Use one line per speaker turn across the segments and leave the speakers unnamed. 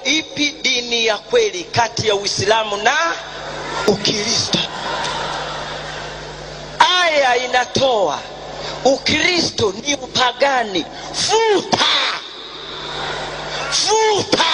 ipi dini ya kweli kati ya uislamu na ukristo aya inatoa ukristo ni upagani futa futa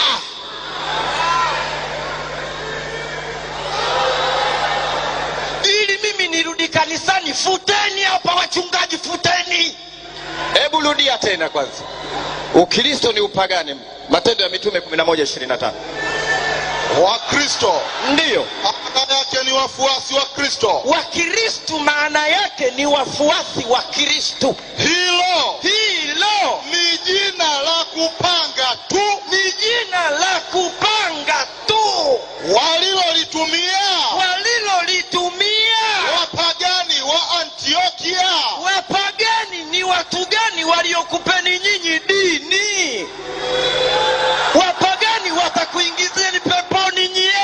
ili mimi nirudi kanisani futeni hapa wachungaji futeni
hebu rudia tena kwanza ukristo ni upagani matendo ya mitume 1125
wakristo
ndiyo
maana yake ni wafuasi wa kristo
wakristu maana yake ni wafuasi wa kristu
hilo
hilo
ni jina la kupanga tu
ni jina la kupanga tu
walilolitumia
walilolitumia
wapagani wa antiokia
wapagani ni watu gani waliokupeni nyinyi dini wapagani watakuingizeni peponi nyie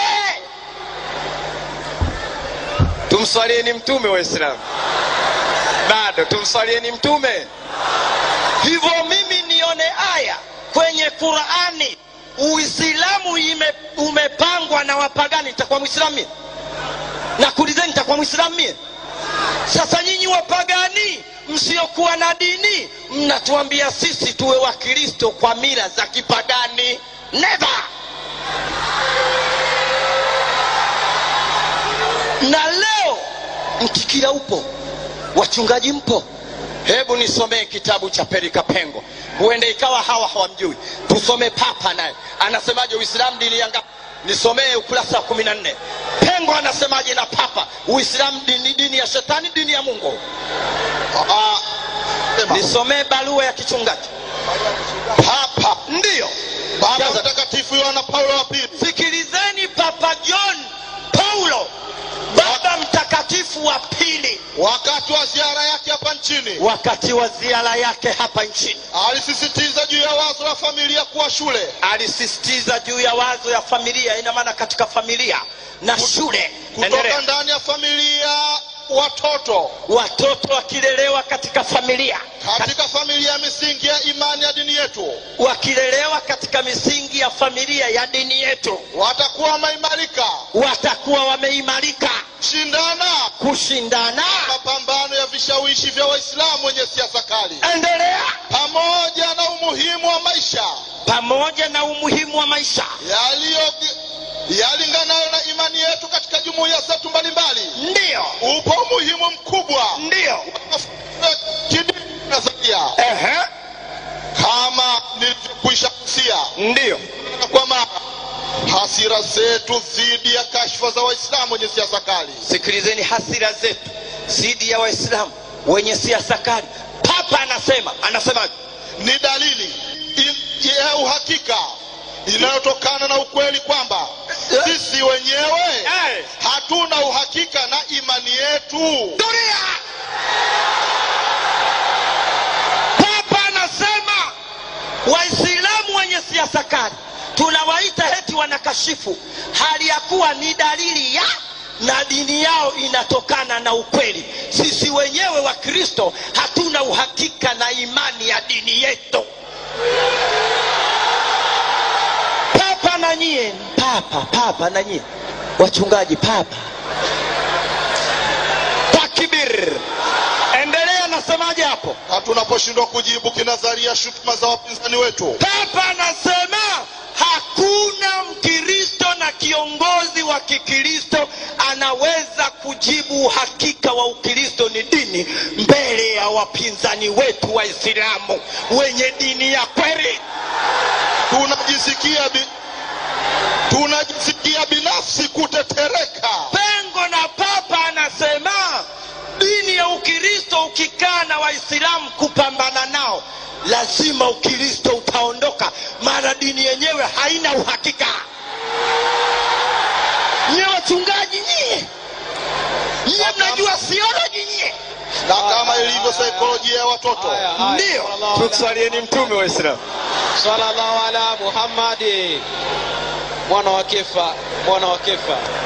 tumswalieni mtume waislamu bado tumswalieni mtume
hivyo mimi nione aya kwenye qurani uislamu ime, umepangwa na wapagani nitakuwa mwislamu mie nakuulizeni nitakuwa mwislamu mie sasa nyinyi wapagani msiokuwa na dini mnatuambia sisi tuwe wakristo kwa mila za kipagani never na leo mtikira upo wachungaji mpo
hebu nisomee kitabu cha perika pengo huenda ikawa hawa hawamjui tusome papa naye anasemaje uislamu dini yanga nisomee ukurasa wa kumi na nne pengo anasemaje na papa uislamu dini, dini ya shetani dini ya mungu
Ah, sema,
nisomee barua ya kichungaji
papa
ndiyo
baba
Kwanza-
mtakatifu yohana paulo wa pili
sikilizeni papa john paulo baba mtakatifu wa pili
wakati wa ziara yake hapa nchini
wakati wa ziara yake hapa nchini
alisisitiza juu ya wazo la familia kuwa shule
alisisitiza juu ya wazo ya familia ina maana katika familia na shule
kutoka
Endelea.
ndani ya familia watoto
watoto wakilelewa katika familia
katika familia ya misingi ya imani ya dini yetu
wakilelewa katika misingi ya familia ya dini yetu
watakuwa wameimarika
watakuwa wameimarika
shindana
kushindana
mapambano ya vishawishi vya waislamu wenye siasa kali
endelea
pamoja na umuhimu wa maisha
pamoja na umuhimu wa maisha
yaliyo yalinganayo na imani yetu katika jumuiya zetu mbalimbali
ndiyo
upo umuhimu mkubwa
ndiyo
wa kidini nadharia
Ehe.
kama nilivyokwisha kusia
ndiyo
na kwa mara hasira zetu dhidi ya kashfa za waislamu wenye siasa kali
sikilizeni hasira zetu dhidi ya waislamu wenye siasa kali papa anasema anasemaje
ni dalili in- ya uhakika inayotokana na ukweli kwamba sisi wenyewe
Eh.
hatuna uhakika na imani yetu
dunia papa anasema waislamu wenye siasa kali tunawaita heti wanakashifu hali ya kuwa ni dalili ya na dini yao inatokana na ukweli sisi wenyewe wa kristo hatuna uhakika na imani ya dini yetu papa na nyie papa papa na nyie wachungaji papa takbir endelea nasemaje hapo
na tunaposhindwa kujibu kinadharia shutuma za wapinzani wetu
papa anasema hakuna mkristo na kiongozi wa kikristo anaweza kujibu uhakika wa ukristo ni dini mbele ya wapinzani wetu waislamu wenye dini ya kweli
tunajisikia bi... tunajisikia binafsi kutetereka
pengo na papa anasema dini ya ukristo ukikaa na waislamu kupambana nao lazima ukristo utaondoka mara dini yenyewe haina uhakika nyie wachungaji nyie nyie mnajua theology nyie
na kama ilivyo saikolojia ya watoto
ndiyo
tumswalieni mtume waislamu
sallallahu ala muhammadi mwana wa kefa mwana wa kefa